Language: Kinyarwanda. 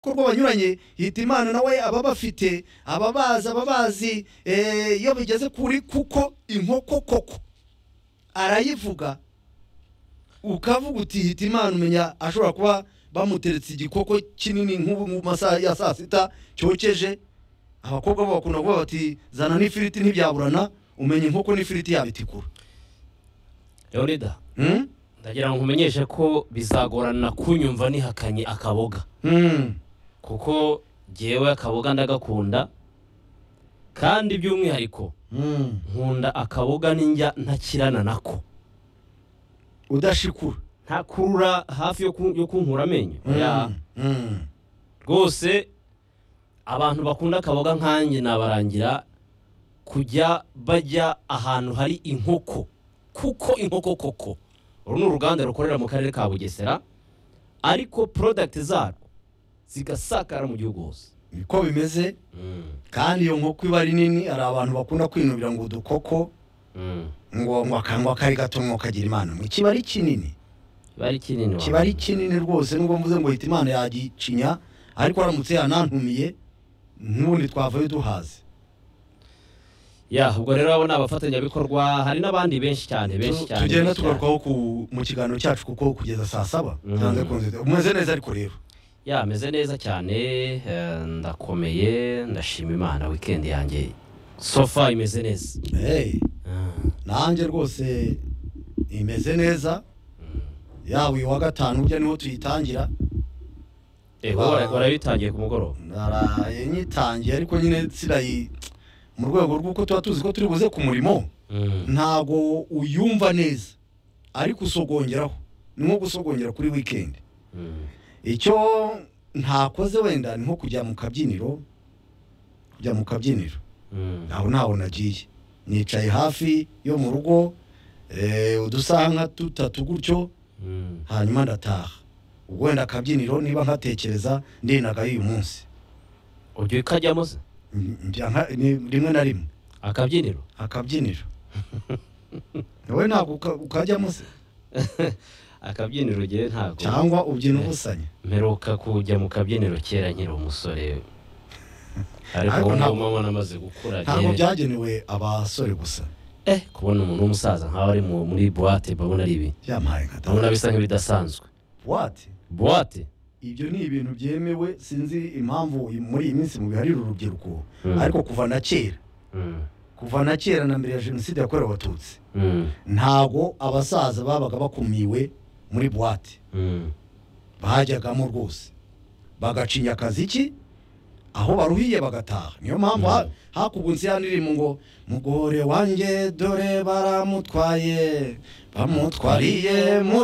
kuko banyuranye hitimana nawe aba bafite ababazi ababazi eh, iyo bigeze kuri kuko inkoko koko arayivuga ukavuga uti hitimana umenya ashobora kuba bamuteretse igikoko kinini nk'ubu mu masaha ya saa sita cyokeje abakobwa bo bakunda kuvuga bati zana n'ifiriti ntibyaburana umenya inkoko n'ifiriti yabitikura leonida Hmm? ndagira ngo nkumenyeshe ko bizagorana kunyumva nihakanye akaboga Hmm. kuko jyewe akaboga ndagakunda kandi by'umwihariko Hmm. nkunda akaboga n'injya ntakirana nako udashikura ntakurura hafi yo ku- yo kunkura amenyo Hmm. oya. Hmm. rwose abantu bakunda akaboga nkanjye nabarangira kujya bajya ahantu hari inkoko kuko inkoko koko uru ni uruganda rukorera mu karere ka bugesera ariko porodagiti zarwo zigasakara mu gihugu hose niko bimeze Mm, kandi iyo nkoko iba ari nini hari abantu bakunda kwinubira ngo udukoko mm. ngo ngo akanywa kari gato ngo kagira imana mwe kiba ari kinini kiba ari kinini kiba ari kinini rwose nubwo mvuze ngo hita imana yagicinya ariko aramutse yanantumiye n'ubundi twavayo duhaze ya ubwo rero abo ni abafatanyabikorwa hari n'abandi benshi cyane benshi Tu- cyane tugenda benshi cyane. tugarukaho ku- mu kiganiro cyacu kuko kugeza saa saba Mhm. byanze bikunze umeze neza ariko rero ya ameze neza cyane eh, ndakomeye ndashima imana wikendi yanjye sofa imeze neza hey, Ah, nanjye rwose imeze neza yaba uyu wa gatanu burya niho tuyitangira eh, wowe wara- warabitangiye ku mugoroba naraye nyitangiye ariko nyine sirayi mu rwego rw'uko tuba tuzi ko turi buze ku murimo Mm, ntago uyumva neza ariko usogongeraho ni nko gusogongera kuri weekend mm, icyo ntakoze wenda ni nko kujya mu kabyiniro kujya mu kabyiniro mm. aho ntaho nagiye nicaye hafi yo mu rugo eh, udusaha nka dutatu gutyo Mm, hanyuma ndataha ubwo wenda akabyiniro niba nkatekereza ndinagayo uyu munsi ujya ukajyamo se Mm, njya nka- ni- rimwe na rimwe akabyiniro akabyiniro wowe ntabwo uka- ukajyamo se akabyiniro ugiye ntabwo cyangwa ubyina ubusanya mperuka kujya mu kabyiniro kera nkiri umusore ariko Ariko ubu ntabwo- ngubu mama namaze gukura ntabwo njyewe- byagenewe abasore gusa eh kubona umuntu w'umusaza nk'aho ari mu- muri buwate babona ari ibi byamahaye nka data. ndabona bisa nk'ibidasanzwe What? buwate ibyo ni ibintu byemewe sinzi impamvu muri iyi minsi mubiharira urubyiruko Mm. ariko kuva na kera Mm, kuva na kera na mbere ya jenoside yakorewe abatutsi mm, ntago abasaza babaga bakumiwe muri buwate mm, bajyagamo rwose bagacinya akazi ki aho baruhiye bagataha niyo mpamvu ha- Mm. hakugunze ya ndirimbo ngo mugore wanjye dore baramutwaye bamutwariye mu